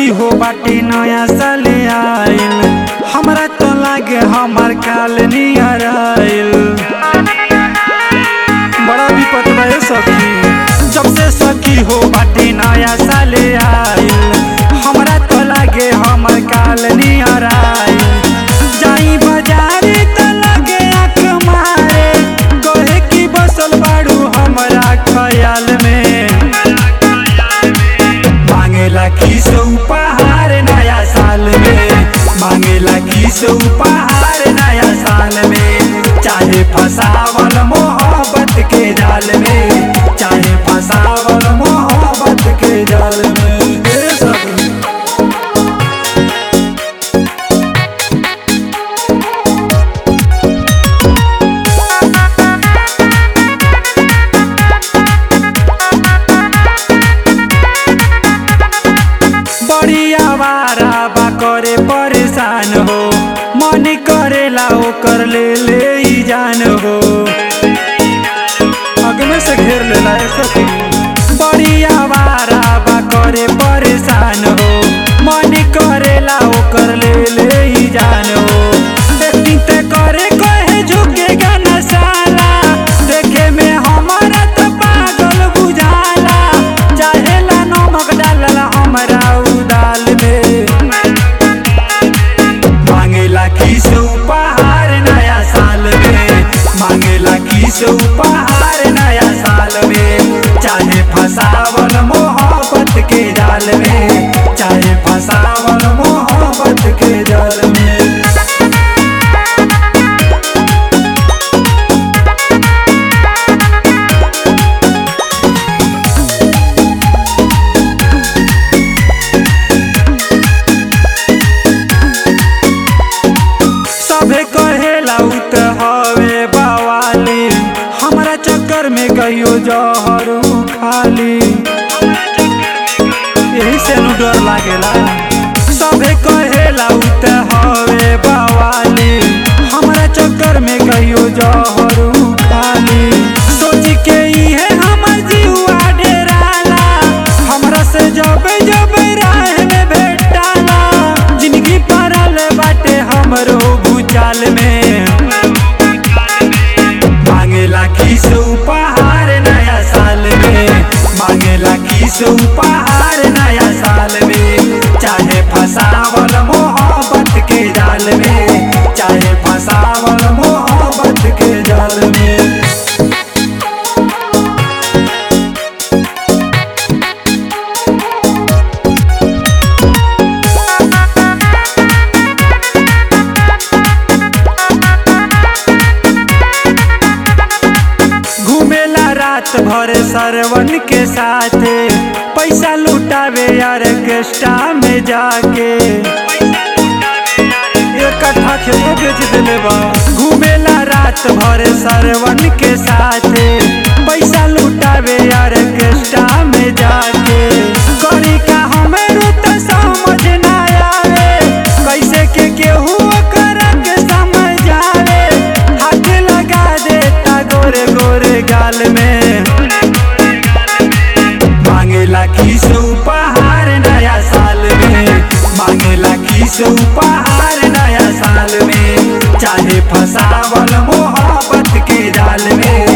हो बाटी नया साल आइल हमरा तो लागे हमर काल नियर आइल बड़ा विपत बा ए सखी जब से सखी हो बाटी नया साल आइल हमरा तो लागे हमर काल नियर आइल जाई बाजारे त लागे आँख मारे कहे कि बसल बाड़ू हमरा ख्याल में मांगेला किस उपहार नया साल में मांगेला किस उपहार नया साल में चाहे फसावल मोहब्बत के जाल में चाहे फसावल मोहब्बत के जाल में ए सखी बड़ी आवारा बा करे परेशान हो मन करेला ओकर ले ले ई जान हो अगमे से घेर लेला ए सखी बड़ी आवारा बा करे परेशान हो मन करेला ओकर ले ले ई जान हो एक्टिंग ते करे कहे झुकेगा न साला देखे में हमारा तो पागल बुझाला चाहेला नमक डालला हमरा उ दाल में मांगेला किस उपहार नया साल में मांगेला किस उपहार नया साल में चाहे फसावल मोहब्बत के जाल में चाहे फसावल मोहब्बत के जाल में सभे कहेला उ त हवे बवाली हमरा चक्कर में कहियो जहर उ खाली यही से नु डर लागेला सभे कहेला उ त हवे बवाली हमरा चक्कर में कहियो जहर उ खाली सोच के इहे हमर जीवा डेराला हमरा से जब जब राह में भेटाला जिंदगी पारल बाटे हमरो भूचाल में मांगेला किस उपहार नया साल में मांगेला किस उपहार नया साल में चाहे फसावल मोहब्बत के जाल में चाहे फसावल मोहब्बत के जाल में घूमेला रात भर सरवन के साथे पैसा लुटावे यार गेस्टा में जाके एक कट्ठा खेतो बेच देले बा घूमेला रात भर सरवन के साथे पैसा लुटावे यार गेस्टा में जाके करी का हमें तो समझ ना आवे कैसे के केहू ओकर के समझ आवे हाथ लगा देता गोरे गोरे गाल में मांगेला किस उपहार नया साल में मांगेला किस उपहार नया साल में चाहे फसावल मोहब्बत के जाल में